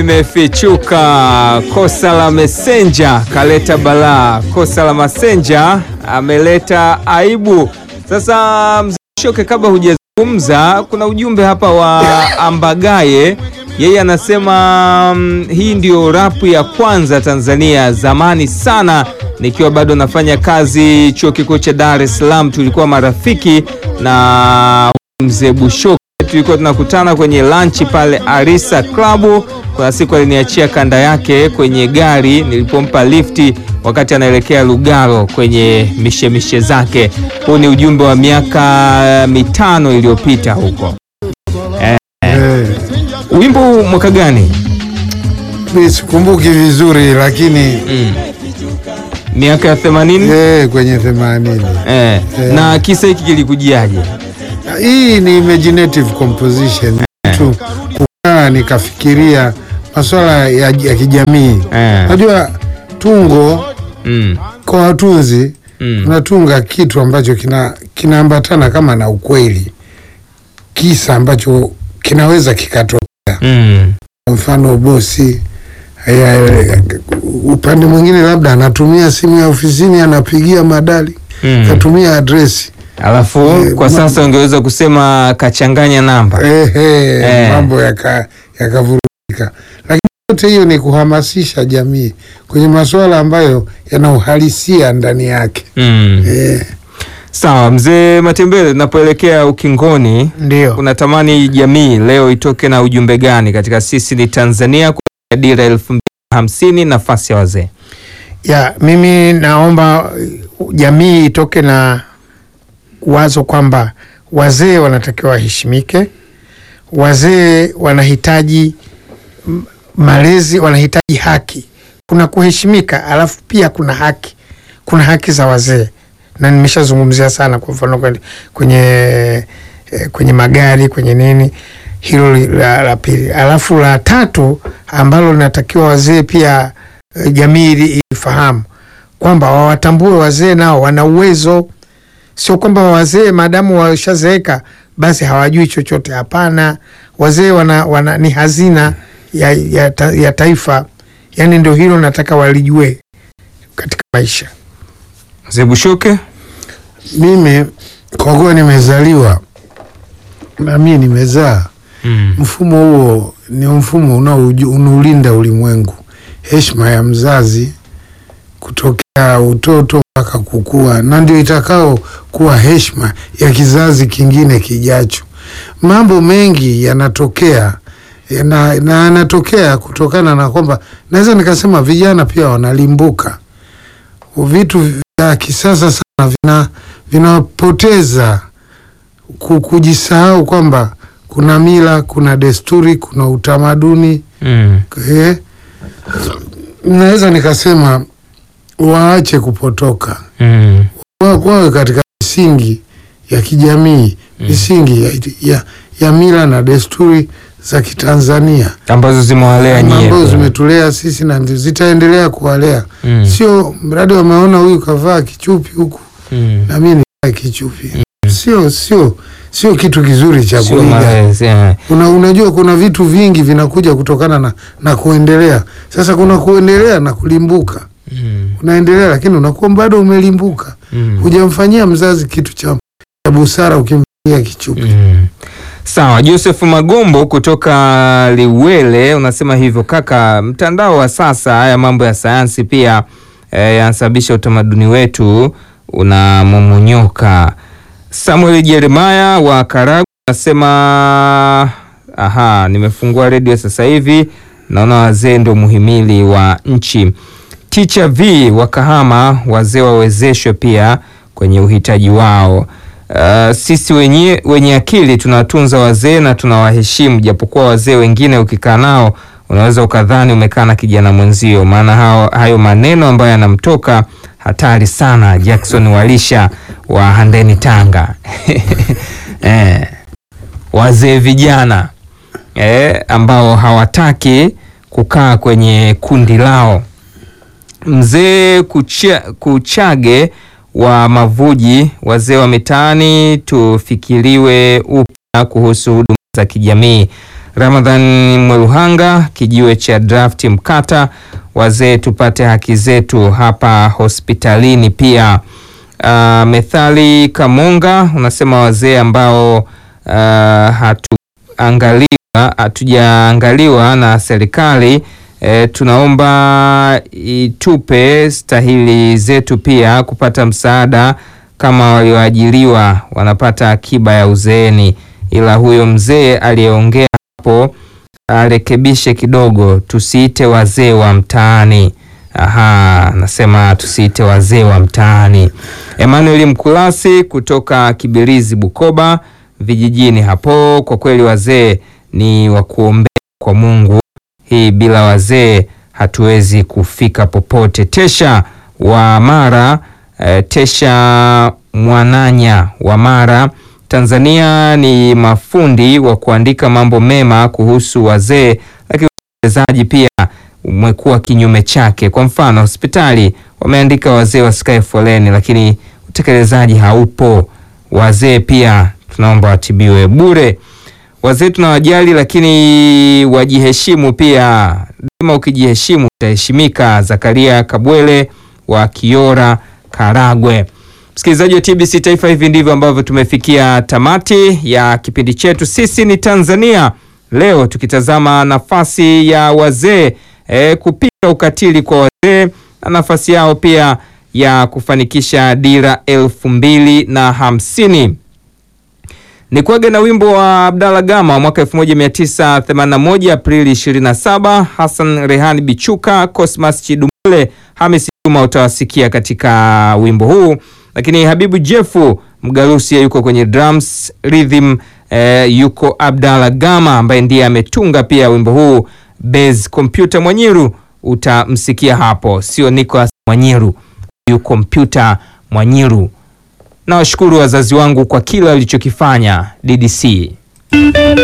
Imefichuka kosa la Messenger kaleta balaa, kosa la Messenger ameleta aibu. Sasa mzee Shoke, kabla hujazungumza, kuna ujumbe hapa wa Ambagaye. Yeye anasema mm, hii ndio rapu ya kwanza Tanzania. Zamani sana nikiwa bado nafanya kazi chuo kikuu cha Dar es Salaam, tulikuwa marafiki na mzee Bushoke tulikuwa tunakutana kwenye lunch pale Arisa Club. Kuna siku aliniachia kanda yake kwenye gari nilipompa lifti wakati anaelekea Lugalo kwenye mishemishe zake. Huu ni ujumbe wa miaka mitano iliyopita huko. Eh, Eh, wimbo mwaka gani? mi sikumbuki vizuri lakini Mm. Miaka ya 80? eh, kwenye themanini. Eh. Eh. Na kisa hiki kilikujiaje? Hii ni imaginative composition tu, kukaa nikafikiria masuala ya, ya kijamii. Eh. Najua tungo Mm. kwa watunzi Mm. unatunga kitu ambacho kina kinaambatana kama na ukweli, kisa ambacho kinaweza kikatokea. Mm. Kwa mfano bosi ya, upande mwingine labda anatumia simu ya ofisini anapigia madali Mm. katumia adresi Alafu Eh, kwa ma- sasa ungeweza kusema kachanganya namba. ehe, Eh. mambo yaka- yakavurugika, lakini yote hiyo ni kuhamasisha jamii kwenye masuala ambayo yana uhalisia ndani yake. Mm. Eh, Sawa, mzee Matembele, tunapoelekea ukingoni, ndio unatamani jamii leo itoke na ujumbe gani katika sisi ni Tanzania kwa dira elfu mbili na hamsini nafasi ya wazee? ya mimi naomba uh, jamii itoke na wazo kwamba wazee wanatakiwa waheshimike, wazee wanahitaji m- malezi, wanahitaji haki. Kuna kuheshimika, alafu pia kuna haki, kuna haki za wazee, na nimeshazungumzia sana, kwa mfano kwenye kwenye, eh, kwenye magari kwenye nini, hilo li- la, la pili. Alafu la tatu ambalo linatakiwa wazee pia eh, jamii ili- ifahamu kwamba wawatambue wazee nao wana uwezo, sio kwamba wazee maadamu washazeeka basi hawajui chochote. Hapana, wazee wana, wana, ni hazina ya, ya, ta, ya taifa. Yani ndio hilo nataka walijue katika maisha. Mzee Bushoke? mimi kwa kuwa nimezaliwa na mimi nimezaa, Mm. mfumo huo ni mfumo unaouju- unaolinda ulimwengu, heshima ya mzazi kutokea utoto mpaka kukua, na ndio itakao kuwa heshima ya kizazi kingine kijacho. Mambo mengi yanatokea na na yanatokea kutokana na kwamba naweza nikasema vijana pia wanalimbuka vitu vya kisasa sana vina vinapoteza ku- kujisahau kwamba kuna mila, kuna desturi, kuna utamaduni Mm. eh, naweza nikasema waache kupotoka, Mm. Wa- wawe katika misingi ya kijamii, misingi ya, ya, ya mila na desturi za Kitanzania ambazo zimewalea nyie ambazo pia. zimetulea sisi na ndio zitaendelea kuwalea, Mm. sio mradi wameona huyu kavaa kichupi huku Mm. na mimi nivae kichupi, sio sio sio kitu kizuri cha Sio kuiga. malezi, eh. Una, unajua kuna vitu vingi vinakuja kutokana na, na kuendelea. Sasa kuna kuendelea na kulimbuka. Mm. Unaendelea lakini unakuwa bado umelimbuka, Mm. hujamfanyia mzazi kitu cha, cha busara ukimfanyia kichupi. Mm. Sawa, Joseph Magombo kutoka Liwele unasema hivyo kaka, mtandao wa sasa, haya mambo ya sayansi pia eh, yanasababisha utamaduni wetu unamomonyoka. Samuel Jeremaya wa Karagwe anasema aha, nimefungua redio sasa hivi naona wazee ndio muhimili wa nchi. Teacher V wa Kahama, wazee wawezeshwe pia kwenye uhitaji wao. Uh, sisi wenye, wenye akili tunawatunza wazee na tunawaheshimu, japokuwa wazee wengine ukikaa nao unaweza ukadhani umekaa na kijana mwenzio, maana hao, hayo maneno ambayo yanamtoka hatari sana. Jackson Walisha wa Handeni, Tanga. eh, wazee vijana eh, ambao hawataki kukaa kwenye kundi lao. Mzee kucha, Kuchage wa Mavuji, wazee wa mitaani tufikiriwe upya kuhusu huduma za kijamii. Ramadhan Mweruhanga, kijiwe cha drafti Mkata, wazee tupate haki zetu hapa hospitalini. Pia uh, Methali Kamonga unasema wazee ambao uh, hatuangaliwa hatujaangaliwa na serikali e, tunaomba itupe stahili zetu pia kupata msaada kama walioajiriwa wanapata akiba ya uzeeni, ila huyo mzee aliyeongea hapo arekebishe kidogo, tusiite wazee wa mtaani. Aha, nasema tusiite wazee wa mtaani. Emmanuel Mkulasi kutoka Kibirizi, Bukoba vijijini hapo. Kwa kweli wazee ni wa kuombea kwa Mungu, hii bila wazee hatuwezi kufika popote. Tesha wa Mara eh, Tesha Mwananya wa Mara Tanzania ni mafundi wa kuandika mambo mema kuhusu wazee, lakini utekelezaji pia umekuwa kinyume chake. Kwa mfano, hospitali wameandika wazee wasikae foleni, lakini utekelezaji haupo. Wazee pia tunaomba watibiwe bure. Wazee tunawajali, lakini wajiheshimu pia. Dema ukijiheshimu utaheshimika. Zakaria Kabwele wa Kiora, Karagwe. Msikilizaji wa TBC Taifa, hivi ndivyo ambavyo tumefikia tamati ya kipindi chetu Sisi ni Tanzania leo, tukitazama nafasi ya wazee e, kupinga ukatili kwa wazee na nafasi yao pia ya kufanikisha dira elfu mbili na hamsini. Ni kuaga na wimbo wa Abdalla Gama mwaka 1981 Aprili 27. Hassan Rehani Bichuka, Cosmas Chidumule, Hamis Juma utawasikia katika wimbo huu, lakini Habibu Jefu Mgarusi yuko kwenye drums rhythm, eh, yuko Abdalla Gama ambaye ndiye ametunga pia wimbo huu. Base Computer Mwanyiru utamsikia hapo, sio Nicolas Mwanyiru, yu Computer Mwanyiru. Nawashukuru wazazi wangu kwa kila walichokifanya DDC.